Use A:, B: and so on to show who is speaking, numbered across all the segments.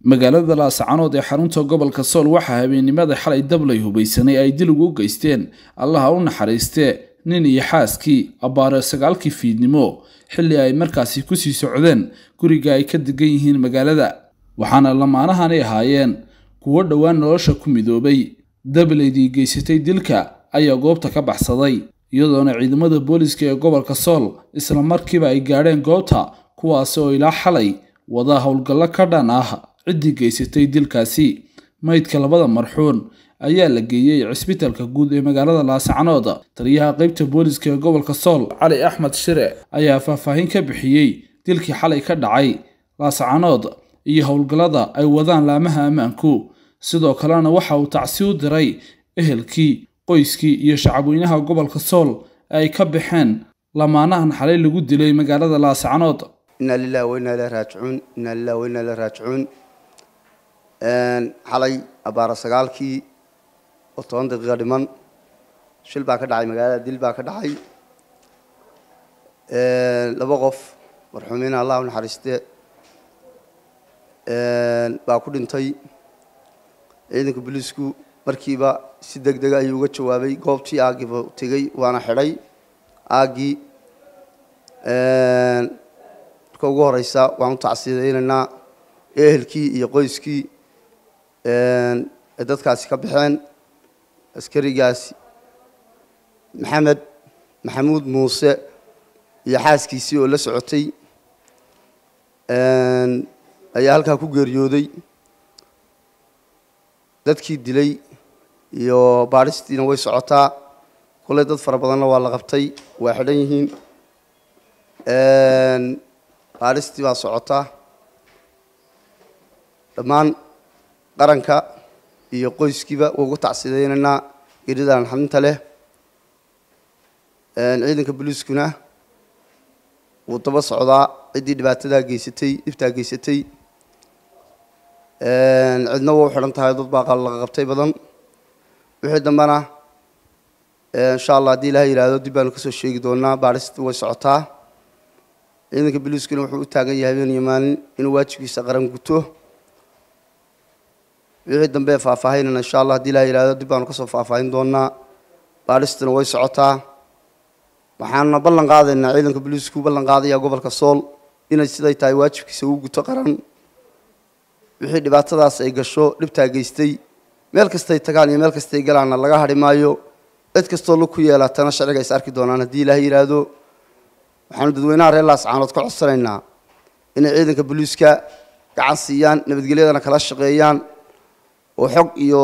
A: magaalada laascanood ee xarunta gobolka sool waxaa habeennimada xalay dablay hubaysanay ay dil ugu geysteen allaha u naxariistee nin iyo xaaskii abbaare sagaalkii fiidnimo xilli ay markaasi kusii socdeen guriga ay ka degan yihiin magaalada waxaana lamaanahanay ahaayeen kuwo dhowaan nolosha ku midoobay dablaydii geysatay dilka ayaa goobta ka baxsaday iyadoona ciidamada booliska ee gobolka sool isla markiiba ay gaadheen goobta kuwaasi oo ilaa xalay wada howlgallo ka dhan ah ciddii geysatay dilkaasi maydka labada marxuun ayaa la geeyey cisbitalka guud ee magaalada laascanood taliyaha qeybta booliska ee gobolka sool cali axmed shire ayaa faahfaahin ka bixiyey dilkii xalay ka dhacay laascanood iyo howlgallada ay wadaan laamaha ammaanku sidoo kalena waxa uu tacsi u diray ehelkii qoyskii iyo shacabweynaha gobolka sool ee ay ka baxeen lamaanahan xalay lagu dilay magaalada laascanood
B: inaa lilahi wa inaa ilahi raajicuun inaa lilahi wa inaa ilahi raajicuun xalay abbaara sagaalkii oo toban daqiiqa dhiman shil baa ka dhacay magaalada dil baa ka dhacay laba qof marxuumiina allah u naxariiste baa ku dhintay ciidanka booliisku markiiba si deg dega ayuu uga jawaabay goobtii aaggiiba tegey waana xidhay aaggii marka ugu horeysa waan u tacsiyadaynaynaa ehelkii iyo qoyskii ay dadkaasi ka baxeen askarigaasi maxamed maxamuud muuse iyo xaaskiisii oo la socotay ayaa halkaa ku geeriyooday dadkii dilay iyo baadhistiina way socotaa kulley dad fara badanna waa la qabtay waa xidhan yihiin baadhistii baa socotaa dhammaan qaranka iyo qoyskiiba ugu tacsidaynaynaa geridan xadinta leh ciidanka booliiskuna wuu daba socdaa ciddii dhibaatadaa geysatay dhibtaa geysatay cidna waa u xidhan tahay dad baa laga qabtay badan wixii dambena insha allah haddii ilaha yihahdo dib baanu kasoo sheegi doonaa baadhista way socotaa ciidanka booliiskuna wuxuu u taagan yahay habeen iyo maalin inuu waajibkiisa qaran guto wixii dambe faahfaahinana insha allah hadii ilaha yihahdo dib baanu kasoo faahfaahin doonaa baadhistuna way socotaa waxaanuna ballan qaadaynaa ciidanka booliisku ballan qaadaya gobolka sool inay siday tahay waajibkiisa uu guto qaran wixii dhibaatadaas ay gasho dhibtaa geystay meel kastay tagaan iyo meel kastay galaanna laga hadhi maayo cid kastoo lug ku yeelaatana sharciga is arki doonaan haddii ilaah yidhaahdo waxaanu dadweynaha reer laascaanood ka codsanaynaa inay ciidanka booliiska gacan siiyaan nabadgelyadana kala shaqeeyaan oo xog iyo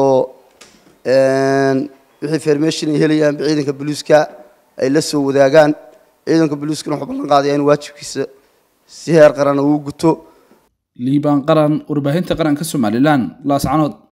B: wixii fermation ay helayaanba ciidanka booliiska ay la soo wadaagaan ciidanka booliiskuna wuxuu ballan qaadayaa in waajibkiisa si heer qaran uu guto
A: liibaan qaran warbaahinta qaranka somalilan laascanood